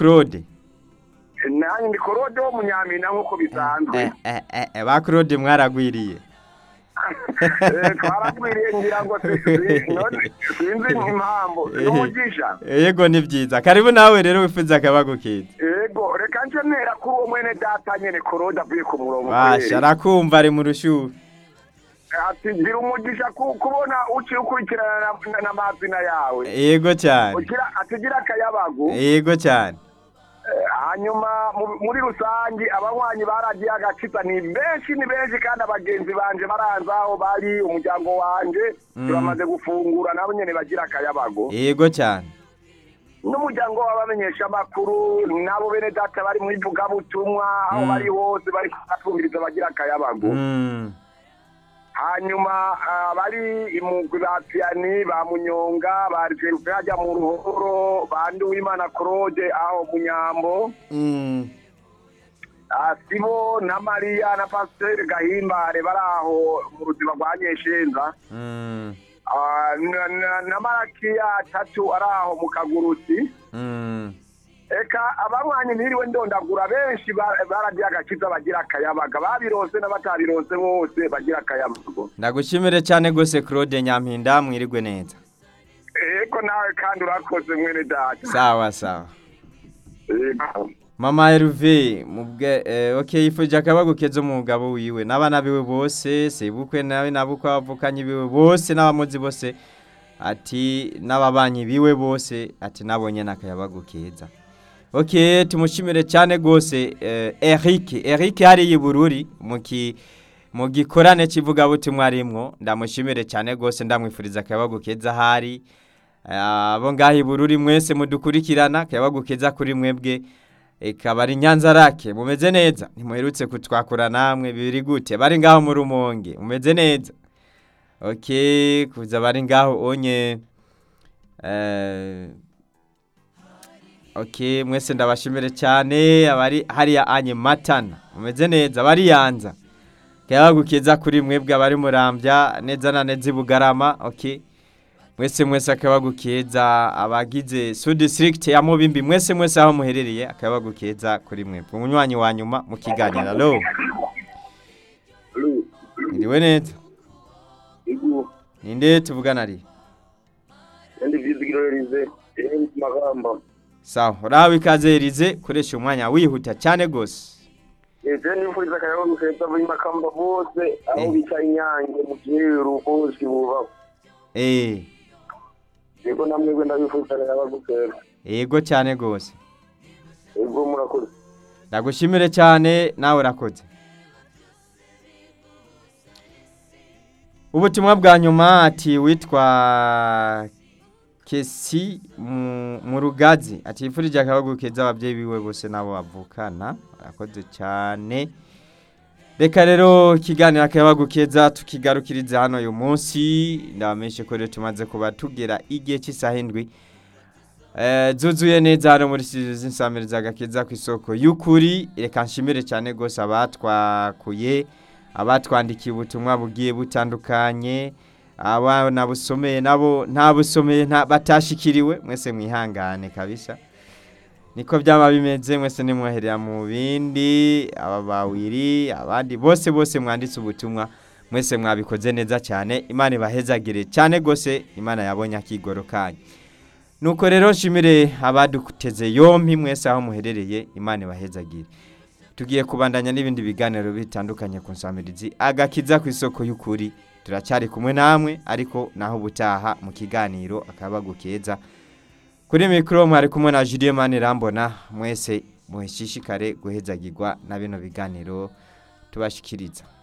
claude nanjye ndi korode wo munyamina nk'uko bisanzwe Eh, eh, eh, eh, ba claude mwaragwiriye Eh, twaragwiriye ngira ngo si- si- none sinzi impamvu n'umugisha yego ni byiza karibu nawe rero wifuza akabago keza yego reka nce ntera kuri uwo mwene data nyene korode avuye ku murongo basha kweri. arakumva ari mu rushuhe ati gira umugisha ku- kubona uciye ukurikirana na- na- n'amazina yawe yego cyane ugira atigira akayabagu yego cyane Eh, hanyuma mu- muri rusange abanywanyi baragiye agakiza ni benshi ni benshi kandi abagenzi banje baranze aho bari umuryango wanje Mm. turamaze gufungura nabo nyene bagira akayabago yego cyane n'umuryango w'abamenyesha amakuru nabo bene data bari mu ivugabutumwa aho Mm. bari hose bari kubatumviriza bagira akayabago Mm. hanyuma ah, bari imugwi ba piyani ba munyonga ba riferufe hajya mu ruhoro ba nduwimana claude aho mu nyambo Mm. Ah, sibo na mariya na pasiteri gahimbare bari aho mu ruzima rwa nyeshenza Mm. Ah, na- na- na marakiya tatu ari aho mu kagurusi Mm. eka abanywanyi ntiriwe ndondagura benshi ba- baragiye agakiza bagira akayabaga babirose n'abatabirose bose bagira akayabago ndagushimire cyane rwose claude nyampinda mwirigwe neza eko nawe kandi urakoze mwene data sawa sawa Ego. mama Herve mubwe eh, okay yifuje akabago keza umugabo wiwe n'abana biwe bose sebukwe nawe nabukwe abavukanye biwe bose n'abamuzi bose ati n'ababanyi biwe bose ati nabonye nakayabago keza okay tumushimire cyane gose eh, Eric Eric hari yibururi muki mu gikorane kivuga butumwa rimwo ndamushimire cyane gose ndamwifuriza akayabago keza hari abo ngaho ibururi mwese mudukurikirana akayabago keza kuri mwebwe ikaba ari nyanza rake mumeze neza ntimuherutse kutwakura namwe biri gute bari ngaho mu rumonge mumeze neza ok kuza bari ngaho onye eh, ok mwese ndabashimire cyane abari hariya anye matana mumeze neza bari yanza keza kuri mwebwe abari murambya neza na neza i bugarama ok mwese mwese akabagu keza abagize su district ya mubimbi mwese mwese aho muherereye akabagu keza kuri mwebwe umunywanyi wa nyuma mu kiganiro alo iriwe neza Ego. ninde tuvugana ari Ndi vizigiro rize iri magamba sawa urahawe ikaze erize koresha umwanya wihuta cyane gose Eje nifuriza akayabagu keza muri makamba bose aho Eh. bica inyange mu giheru bose buba eh Ego namwe ndabifuriza akayabagu keza yego cyane gose Ego murakoze ndagushimire cyane nawe urakoze ubutumwa bwa nyuma ati witwa kesi mu- mu rugazi ati yifurije akabagu keza ababyeyi biwe bose nabo bavukana arakoze cyane reka rero ikiganiro akabagu keza tukigarukiriza hano uyu munsi ndabamenyeshe ko rero tumaze kuba tugera igihe cy'isaha indwi Eh, zuzuye neza hano muri studio z'insamiriza agakiza ku isoko y'ukuri reka nshimire cyane rwose abatwakuye abatwandikiye ubutumwa bugiye butandukanye abana busomeye nabo nta busomeye nta batashikiriwe mwese mwihangane kabisa niko byaba bimeze mwese nimwoherera mu bindi aba bawiri abandi bose bose mwanditse ubutumwa mwese mwabikoze neza cyane imana ibahezagire cyane rwose imana yabonye akigoro kanyu nuko rero nshimire abaduteze yompi mwese aho muherereye imana ibahezagire tugiye kubandanya n'ibindi biganiro bitandukanye ku nsamirizi agakiza ku isoko y'ukuri turacyari kumwe namwe ariko naho ubutaha mu kiganiro akabagu keza kuri mikoro mwari kumwe na Julien Manirambona mwese muhishishikare guhezagirwa na bino biganiro tubashikiriza